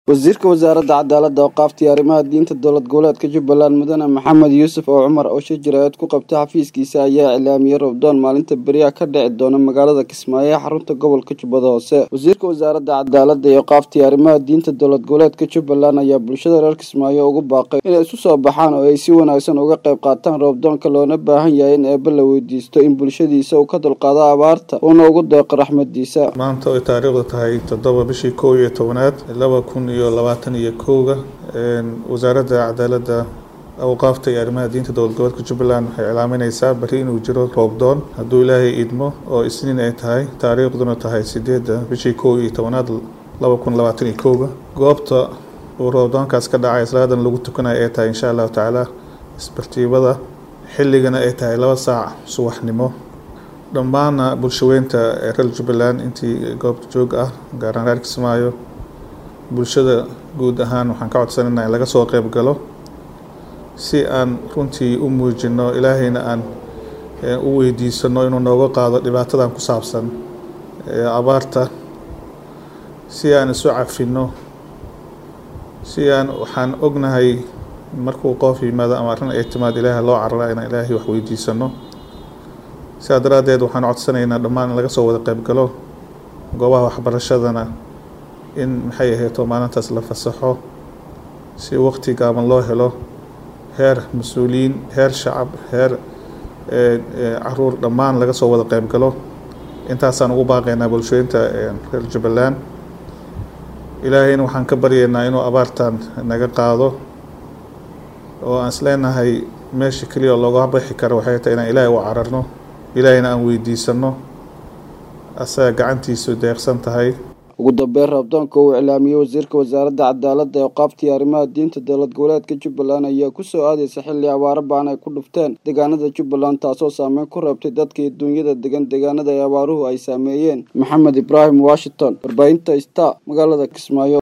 wasiirka wasaaradda cadaaladda oo qaaftay arrimaha diinta dowlad goboleedka jubbaland mudane maxamed yuusuf oo cumar oo shir jaraa'id ku qabtay xafiiskiisa ayaa iclaamiyey robdoon maalinta beriyaha ka dhici doona magaalada kismaayo ee xarunta gobolka jubbada hoose wasiirka wasaaradda cadaaladda iyo qaaftay arrimaha diinta dowlad goboleedka jubbaland ayaa bulshada reer kismaayo ugu baaqay inay isu soo baxaan oo ay si wanaagsan uga qayb qaataan roobdoonka loona baahan yahay in eebbe la weydiisto in bulshadiisa uu ka dulqaado abaarta uuna ugu deeqo raxmadiisa maanta oy taariikhdu tahay toddoba bishii kow iyo tobanaad laba kun iyo labaatan iyo kowga wasaaradda cadaaladda awqaafta iyo arrimaha diinta dowlad goboleedka jubbaland waxay iclaamineysaa bari inuu jiro roobdoon hadduu ilaahay idmo oo isniin ay tahay taariikhduna tahay sideedda bishii kow iyo tobanaad laba kun labaatan iyo kowga goobta uu roobdoonkaas ka dhacay salaadan lagu tukanayo ay tahay insha allahu tacaala isbartiibada xilligana ay tahay laba saac subaxnimo dhammaana bulshaweynta reer jubbaland intii goobta joog ah gaaraan reer kismaayo bulshada guud ahaan waxaan ka codsanayna in laga soo qeyb galo si aan runtii u muujino ilaahayna aan u weydiisano inuu nooga qaado dhibaatadan ku saabsan abaarta si aan isu cafino si aan waxaan ognahay markuu qoof yimaado ama arrin ay timaad ilaaha loo carara inaan ilaahay wax weydiisano sidaa daraaddeed waxaan codsanaynaa dhammaan in laga soo wada qeyb galo goobaha waxbarashadana in maxay ahayto maalintaas la fasaxo si waqti gaaban loo helo heer mas-uuliyiin heer shacab heer caruur dhammaan laga soo wada qeyb galo intaasaan ugu baaqaynaa bulshooyinta reer jubbaland ilaahayna waxaan ka baryaynaa inuu abaartan naga qaado oo aan isleenahay meesha keliya oo looga bixi karo waxay tahay inaan ilaahay u cararno ilaahayna aan weydiisano asaga gacantiisu deeqsan tahay ugu dambeyn roobdoonka uu iclaamiyey wasiirka wasaaradda cadaaladda ee qaabtii arrimaha diinta dowlad goboleedka jubbaland ayaa kusoo aadaysa xilli abaaro baan ay ku dhufteen deegaanada jubbaland taasoo saameyn ku reebtay dadkii duunyada degan deegaanada ee abaaruhu ay saameeyeen maxamed ibraahim washington warbaahinta sta magaalada kismaayo